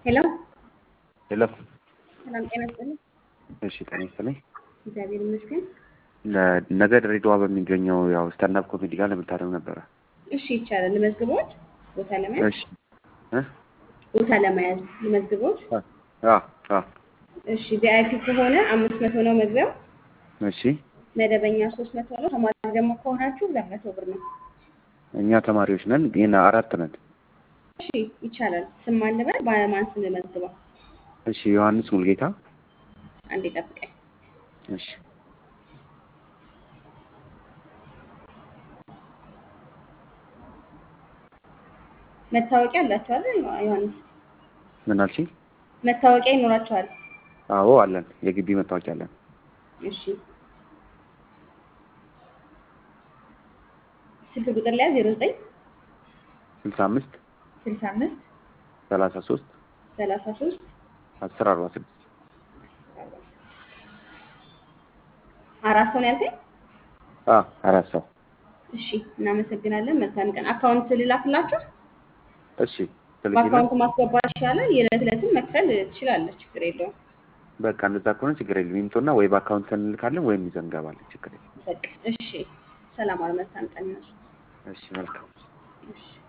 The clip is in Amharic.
ሄሎ ሄሎ ሰላም ጤና ይስጥልኝ። እሺ ጤና ይስጥልኝ። እግዚአብሔር ይመስገን። ለ- ነገ ድሬዳዋ በሚገኘው ያው ስታንዳፕ ኮሜዲ ጋር ለመታደም ነበረ። እሺ ይቻላል። ልመዝግቦት ቦታ ለመያዝ እሺ እ? ቦታ ለመያዝ ልመዝግቦት። አ አ እሺ ቪአይፒ ከሆነ አምስት መቶ ነው መግቢያው። እሺ መደበኛ ሶስት መቶ ነው። ተማሪ ደግሞ ከሆናችሁ ሁለት መቶ ብር ነው። እኛ ተማሪዎች ነን፣ ግን አራት ነን። እሺ ይቻላል። ስም ማን ልበል? በማን ስም ልመዝግበው? እሺ ዮሐንስ ሙልጌታ። አንዴ ጠብቀኝ። እሺ መታወቂያ አላችኋል? ዮሐንስ ምን አልሽኝ? መታወቂያ ይኖራችኋል? አዎ አለን፣ የግቢ መታወቂያ አለን። እሺ ስልክ ቁጥር ላይ ዜሮ ዘጠኝ ስልሳ አምስት ስልሳ አምስት ሰላሳ ሶስት ሰላሳ ሶስት አስር አርባ ስድስት አራት ሰው ነው ያልከኝ? አ አራት ሰው እሺ እናመሰግናለን። መልካም ቀን። አካውንት ልላክላችሁ? እሺ ትልኪልን። በአካውንት ማስገባት ይሻላል። የዕለት ዕለትም መክፈል ትችላለች፣ ችግር የለውም። በቃ እንደዛ ከሆነ ችግር የለም። ይምጡና ወይ በአካውንት እንልካለን ወይም ይዘን እንገባለን። ችግር የለም። በቃ እሺ። ሰላም አለ። መልካም ቀን ይሁን። እሺ መልካም እሺ